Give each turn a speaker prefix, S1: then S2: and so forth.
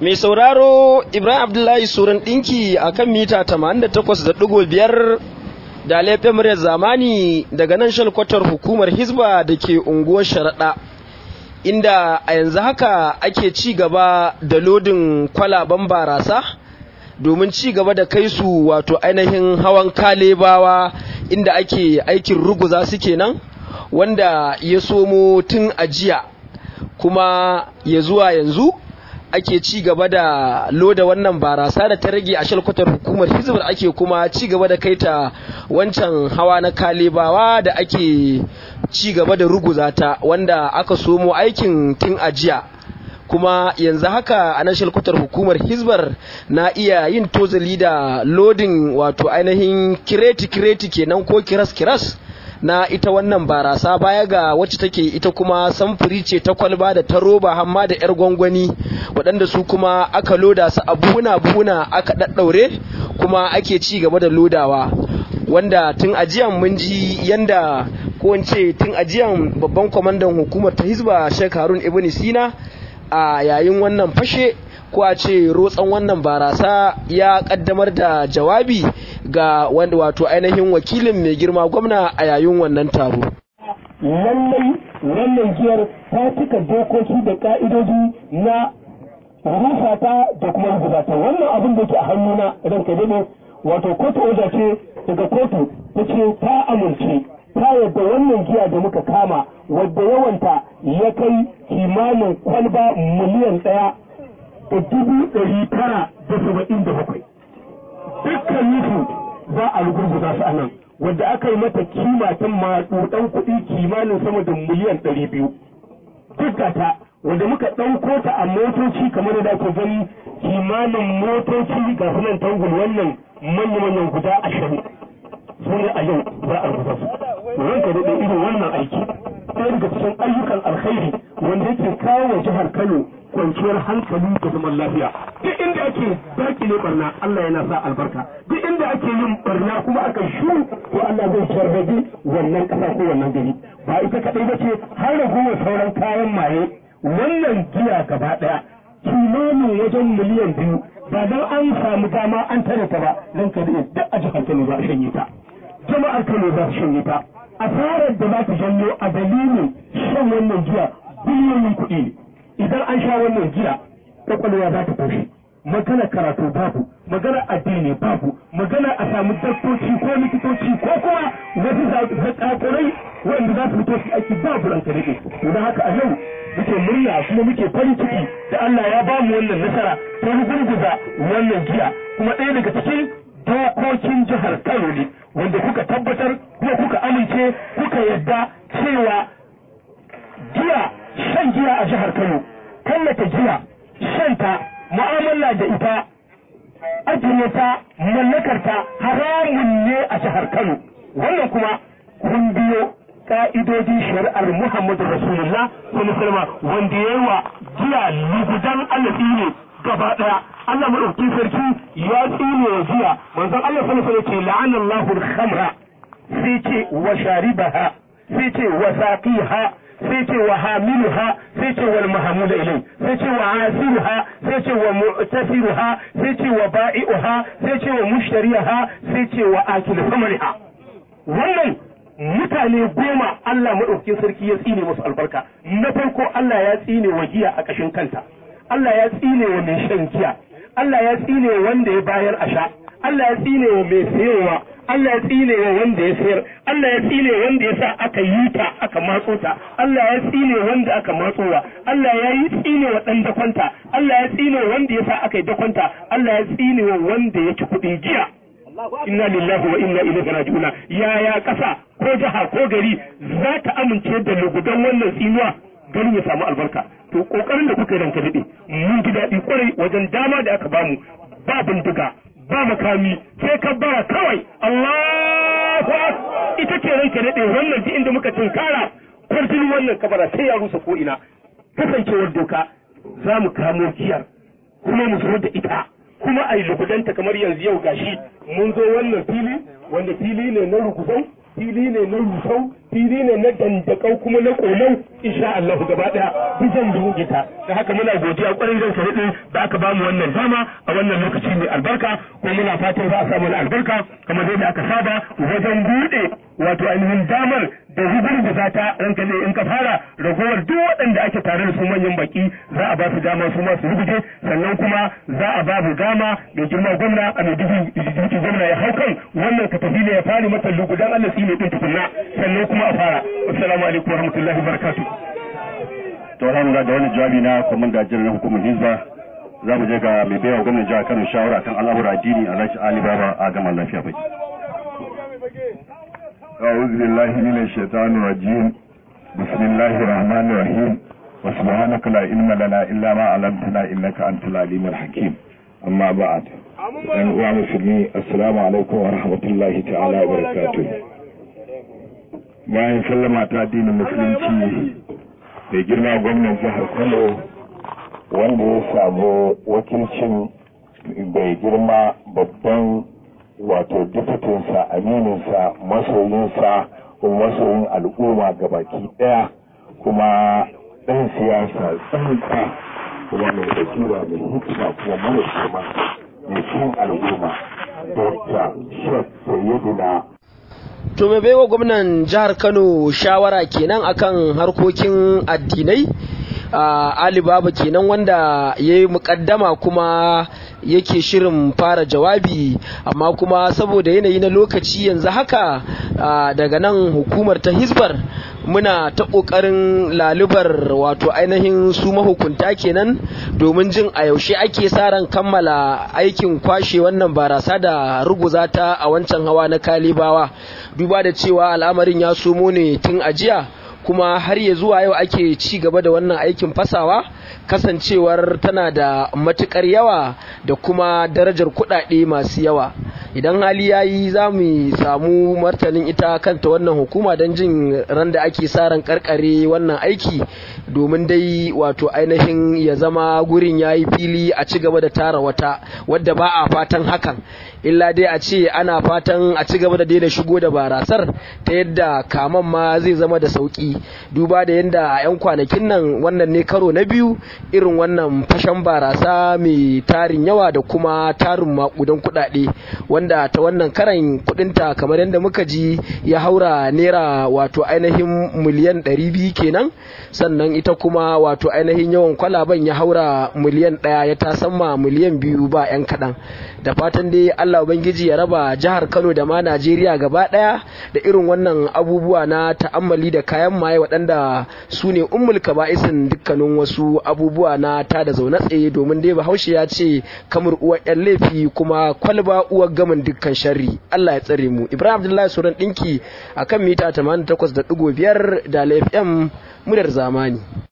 S1: Mai sauraro Ibrahim Abdullahi Suran ɗinki a kan mita 88.5 da laifin muryar zamani daga nan shalkwatar hukumar Hizba da ke unguwar Sharaɗa. Inda a yanzu haka ake ci gaba da lodin kwalaban barasa domin ci gaba da kai su wato ainihin hawan kalebawa inda ake aikin ruguza su kenan wanda ya somo tun ajiya kuma ya zuwa yanzu ake ci gaba da loda wannan barasa da ta rage a shalkwatar hukumar hizbar ake kuma ci gaba da kaita wancan hawa na kalebawa da ake ci gaba da ruguza ta wanda aka somo aikin tun ajiya kuma yanzu haka a nan shalkwatar hukumar hizbar na iya yin tozali da lodin wato ainihin kireti-kireti kenan ko kiras-kiras na ita wannan barasa baya ga wacce take ita kuma samfuri ce ta kwalba da ta roba hamma da yar gwangwani waɗanda su kuma aka loda su a buhuna-buhuna aka ɗaɗɗaure kuma ake ci gaba da lodawa wanda tun ajiyan mun ji yanda ko ce tun ajiyan babban kwamandan hukumar ta hizba shek harun ibn sina a yayin wannan fashe ko a ce rotsan wannan barasa ya kaddamar da jawabi ga wanda wato ainihin wakilin mai girma gwamna a yayin wannan taro.
S2: Lallai wannan giyar ta cika dokoki da ka'idoji na rufa ta da kuma rubuta ta wannan abin da ke a hannuna idan ka dade wato kotu oja ce daga kotu ta ce ta amince ta yadda wannan giya da muka kama wadda yawanta ya kai kimanin kwalba miliyan ɗaya da dubu ɗari tara da saba'in da bakwai dukkan nufu za a rugurguza su a nan wadda aka yi mata kima ta maɗuɗan kuɗi kimanin sama da miliyan ɗari biyu duk ta wanda muka ɗauko ta a motoci kamar da ake gani kimanin motoci ga sunan tangul wannan manya-manyan guda ashirin su ne a yau za a rubuta su ranka daɗe irin wannan aiki ɗaya daga cikin ayyukan alkhairi wanda yake kawo wa jihar Kano kwanciyar hankali da zaman lafiya duk inda ake dakile barna Allah yana sa albarka duk inda ake yin barna kuma aka shu to Allah zai sharrabi wannan ƙasa ko wannan gari ba ita kaɗai ba ce har ragowar sauran kayan maye wannan giya gaba ɗaya kimanin wajen miliyan biyu ba don an samu dama an tare ta ba don ka duk a jihar Kano za a shanye ta jama'ar Kano za su shanye ta asarar da za ta janyo a dalilin shan wannan giya biliyoyin kuɗi ne idan an sha wannan giya kwakwalwa za ta tashi magana karatu babu magana addini babu magana a samu daktoci ko likitoci ko kuma wasu zakakurai wanda za su fito su aiki babu ranka rike don haka a yau muke murna kuma muke farin ciki da Allah ya ba mu wannan nasara ta gurguza wannan giya kuma ɗaya daga cikin dokokin jihar Kano ne wanda kuka tabbatar kuma kuka amince kuka yadda cewa giya shan giya a jihar Kano tallata giya shanta mu'amala da ita ajiye ta mallakar ta haramun ne a jihar Kano wannan kuma kun biyo ka'idojin shari'ar Muhammadu Rasulullah sallallahu wanda yayi wa giya lugudan alafi ne gaba daya Allah madaukakin sarki ya tsine wa giya manzon Allah sallallahu alaihi wasallam ce la'ana Allahu al-khamra sai ce wa sharibaha sai ce wa saqiha sai ce wa hamiluha sai ce wal mahmula ilai sai ce wa asiruha sai ce wa mu'tasiruha sai ce wa ba'i'uha sai ce wa mushtariha sai ce wa akil samariha wannan mutane goma Allah madaukakin sarki ya tsine musu albarka na farko Allah ya tsine wa giya a kashin kanta Allah ya tsine wa mai shan giya Allah ya tsine wanda ya bayar a sha Allah ya tsine wa mai sayowa Allah ya tsine wa wanda ya sayar Allah ya tsine wanda ya sa aka yi ta aka matso ta Allah ya tsine wanda aka matsowa Allah ya yi tsine wa dan dakwanta Allah ya tsine wanda ya sa aka yi dakwanta Allah ya tsine wa wanda ya ci kuɗin jiya inna lillahi wa inna ilaihi raji'una yaya kasa ko jiha ko gari za ta amince da lugudan wannan tsinuwa ganin ya samu albarka to kokarin da kuka yi ranka dade mun ji daɗi kwarai wajen dama da aka bamu ba bindiga ba makami sai ka bara kawai Allahu ita ce ranka dade wannan ji inda muka tunkara kwarjin wannan kabara sai ya rusa ko ina kasancewar doka za mu kamo giyar kuma mu zo da ita kuma a yi lukudanta kamar yanzu yau gashi mun zo wannan fili wanda fili ne na rukuzau fili ne na rusau fili ne na dandakau kuma na kolon insha Allah gaba daya bijan da ta da haka muna godiya kwarai zan sarrafa da aka bamu wannan dama a wannan lokaci mai albarka ko muna fatan za a samu albarka kamar yadda aka saba wajen bude wato ainihin damar da rugurguza ta ranka ne in ka fara ragowar duk waɗanda ake tare da su manyan baki za a ba su dama su ma su ruguje sannan kuma za a ba mu dama mai girma gwamna a mai duki gwamna ya hau kan wannan ka tafi ya fari mata lugudan Allah shi ne din tukunna sannan kuma a fara assalamu alaikum wa rahmatullahi wa barakatuh
S3: to alhamdulillah da wani jawabi na komanda jiran hukumar hizba za mu je ga mai baiwa gwamnan jihar Kano shawara kan al'amura addini Alhaji Ali Baba a gama lafiya bai
S4: أعوذ بالله من الشيطان الرجيم بسم الله الرحمن الرحيم وسبحانك لا علم لنا إلا ما علمتنا إنك أنت العليم الحكيم أما بعد أن مسلمي السلام عليكم ورحمة الله تعالى وبركاته bayan sallama ta addinin musulunci da girma gwamnan jihar kano wanda ya samu wakilcin bai girma babban wato diputinsa amininsa masoyinsa kuma masoyin al'umma baki daya kuma ɗan siyasa tsanka kuma mai basira mai hikima kuma mara shema mai cin al'umma dr shek sayyidina
S1: to mai baiwa gwamnan jihar kano shawara kenan akan harkokin addinai alibaba kenan wanda ya yi mukaddama kuma yake shirin fara jawabi amma kuma saboda yanayi na lokaci yanzu haka daga nan hukumar ta hisbar muna ta ƙoƙarin lalubar wato ainihin su mahukunta kenan domin jin a yaushe ake sa ran kammala aikin kwashe wannan barasa da ruguza ta a wancan hawa na kalibawa duba da cewa al'amarin ya somo ne tun ajiya kuma har ya zuwa yau ake ci gaba da wannan aikin fasawa kasancewar tana da matukar yawa da kuma darajar kuɗaɗe masu yawa idan hali ya yi za mu samu martanin ita kanta wannan hukuma don jin ran da ake sa ran karkare wannan aiki domin dai wato ainihin ya zama gurin ya yi fili a ci gaba da tara wata wadda ba a fatan hakan illa dai a ce ana fatan a ci gaba da daina shigo da barasar ta yadda kaman ma zai zama da sauki duba da yadda a 'yan kwanakin nan wannan ne karo na biyu irin wannan fashan barasa mai tarin yawa da kuma tarin makudan kudade wanda ta wannan karan kudinta kamar yadda muka ji ya haura naira wato ainihin miliyan 200 kenan sannan ita kuma wato ainihin yawan kwalaban ya haura miliyan ɗaya ya tasamma miliyan biyu ba 'yan kaɗan da fatan dai Allah Ubangiji ya raba jihar Kano da ma Najeriya gaba ɗaya da irin wannan abubuwa na ta'ammali da kayan maye waɗanda su ne ummul kaba'isin dukkanin wasu abubuwa na ta da zaune tsaye domin dai Bahaushe ya ce kamar uwar yan laifi kuma kwalba uwar gamin dukkan sharri Allah ya tsare mu Ibrahim Abdullahi Suran ɗinki akan mita 88.5 da FM muryar zamani